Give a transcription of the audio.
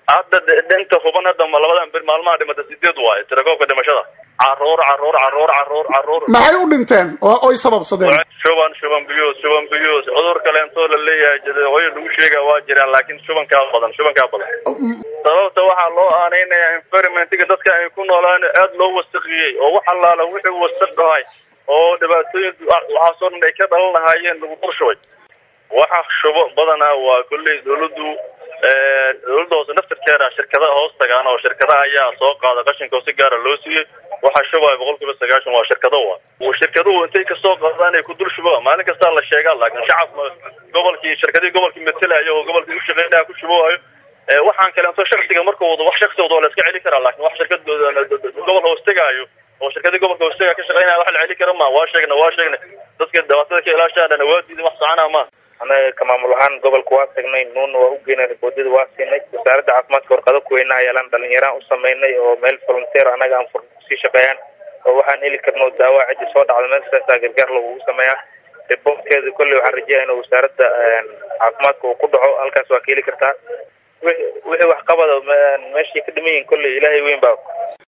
hadda dhinta huban hadda labadan bir maalmaha dhimata sideed waayo tirakoobka dhimashada caruur caruur caruur caruur caruur maxay u dhinteen oo oy sababsadeen shuban shuban biyuus shuban biyuus cudur kaleentoo la leeyahay jadooyo lagu sheega waa jiraan laakiin shubankaa badan shubankaa badan sababta waxaa loo aaneynaya environmentiga dadka ay ku noolaan aada loo wasaqiyey oo wax allaala wixii wasaqahay oo dhibaatooyin waxaasoo dhan ay ka dhalan lahaayeen lagu qorshubay waxa shubo badanaa waa kolley dawladdu dawladda hoose naftirkeeda shirkadaha hoos tagaan oo shirkadaha ayaa soo qaada qashinka oo si gaara loo siiyey waxaa shubaya boqol kiiba sagaashan waa shirkado wa shirkaduhu intay kasoo qaadaan ay ku dul shuba maalin kastaa la sheegaa laakiin shacabka gobolkii shirkadii gobolkii matelayo oo gobolkii u shaqeynaya ku shuboohayo waxaan kaleeto shaksiga marka wado wax shaksi wado waa la iska celi karaa laakiin wax shirkad gobol hoos tegaayo oo shirkadii gobolka hoos tegaa ka shaqeynaya wax la celi kara ma waa sheegna waa sheegna dadka dhibaatada ka ilaashaadhana waa diidan wax soconaa ma anaga ka maamul ahaan gobolka waa tagnay nuuna waa u geynay riboodada waa siinay wasaaradda caafimaadka warqado kuweynaha yeelaan dhalinyaraan u sameynay oo meel volunteer anaga aan fur sii shaqeeyaan oo waxaan heli karno daawa ciddi soo dhacda meel saasaa gargaar lagugu sameeyaa riboodkeeda kolley waxaan rajeyaya in wasaaradda caafimaadka uu ku dhaco halkaas waa ka heli kartaa wixii wax qabada meeshay ka dhiman yihin kolley ilaahay weyn baa